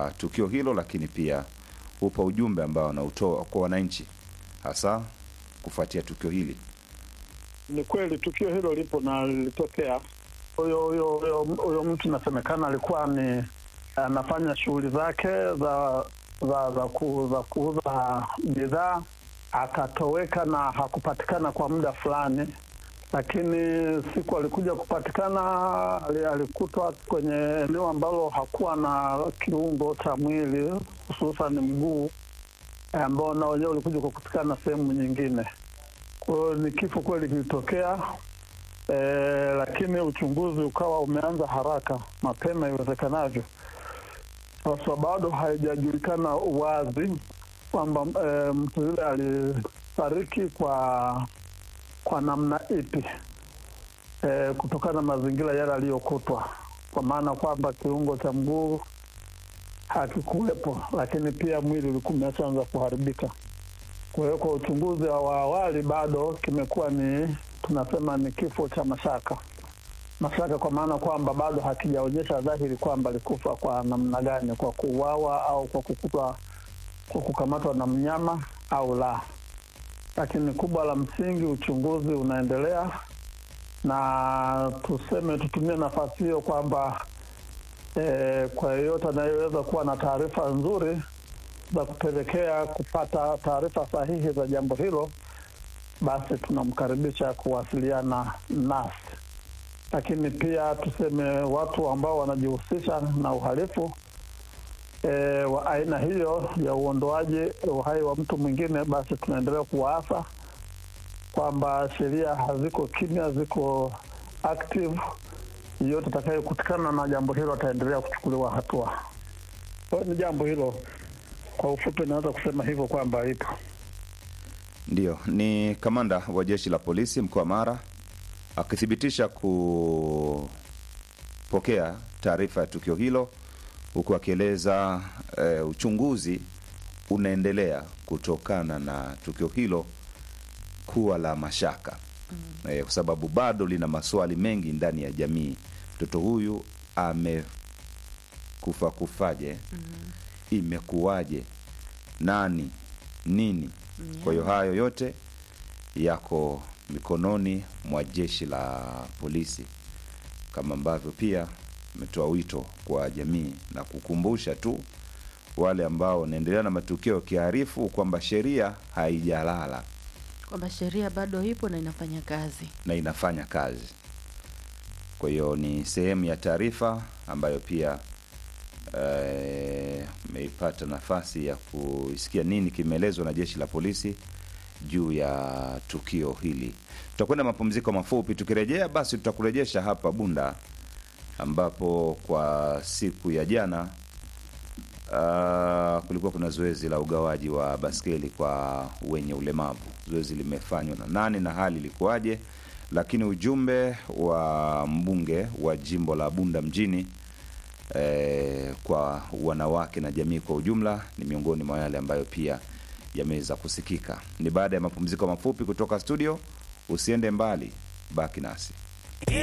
wa tukio hilo, lakini pia upa ujumbe ambao anautoa kwa wananchi, hasa kufuatia tukio hili. Ni kweli tukio hilo lipo na lilitokea. Huyo huyo huyo huyo mtu inasemekana alikuwa ni anafanya shughuli zake za za za, ku, za kuuza bidhaa akatoweka na hakupatikana kwa muda fulani, lakini siku alikuja kupatikana ali- alikutwa kwenye eneo ambalo hakuwa na kiungo cha mwili hususan mguu eh, ambao na wenyewe ulikuja kupatikana sehemu nyingine. Kwa hiyo ni kifo kweli kilitokea, eh, lakini uchunguzi ukawa umeanza haraka mapema iwezekanavyo. Sasa bado haijajulikana wazi kwamba eh, mtu yule alifariki kwa kwa namna ipi eh, kutokana na mazingira yale aliyokutwa, kwa maana kwamba kiungo cha mguu hakikuwepo, lakini pia mwili ulikuwa umeshaanza kuharibika. Kwa hiyo kwa uchunguzi wa awali bado kimekuwa ni tunasema ni kifo cha mashaka mashaka, kwa maana kwamba bado hakijaonyesha dhahiri kwamba alikufa kwa namna gani, kwa kuuawa au kwa kukutwa kwa kukamatwa na mnyama au la. Lakini kubwa la msingi, uchunguzi unaendelea, na tuseme tutumie nafasi hiyo kwamba eh, kwa yeyote anayeweza kuwa na taarifa nzuri za kupelekea kupata taarifa sahihi za jambo hilo, basi tunamkaribisha kuwasiliana nasi. Lakini pia tuseme watu ambao wanajihusisha na uhalifu e, wa aina hiyo ya uondoaji uhai wa mtu mwingine, basi tunaendelea kuwaasa kwamba sheria haziko kimya, ziko active. Yeyote atakayekutikana na jambo hilo ataendelea kuchukuliwa hatua. Kwa hiyo ni jambo hilo, kwa ufupi naweza kusema hivyo kwamba ipo. Ndiyo, ni kamanda wa jeshi la polisi mkoa wa Mara akithibitisha kupokea taarifa ya tukio hilo, huku akieleza e, uchunguzi unaendelea kutokana na tukio hilo kuwa la mashaka mm. E, kwa sababu bado lina maswali mengi ndani ya jamii. Mtoto huyu amekufa kufaje? mm. Imekuwaje? Nani? Nini? Kwa hiyo hayo yote yako mikononi mwa jeshi la polisi, kama ambavyo pia ametoa wito kwa jamii na kukumbusha tu wale ambao wanaendelea na matukio ya kiharifu kwamba sheria haijalala kwamba sheria bado ipo na inafanya kazi. na inafanya kazi. Kwa hiyo ni sehemu ya taarifa ambayo pia meipata nafasi ya kuisikia nini kimeelezwa na jeshi la polisi juu ya tukio hili. Tutakwenda mapumziko mafupi, tukirejea basi tutakurejesha hapa Bunda ambapo kwa siku ya jana uh, kulikuwa kuna zoezi la ugawaji wa baskeli kwa wenye ulemavu. Zoezi limefanywa na nani na hali ilikuwaje? Lakini ujumbe wa mbunge wa jimbo la Bunda mjini eh, kwa wanawake na jamii kwa ujumla ni miongoni mwa yale ambayo pia yameweza kusikika. Ni baada ya mapumziko mafupi kutoka studio. Usiende mbali, baki nasi.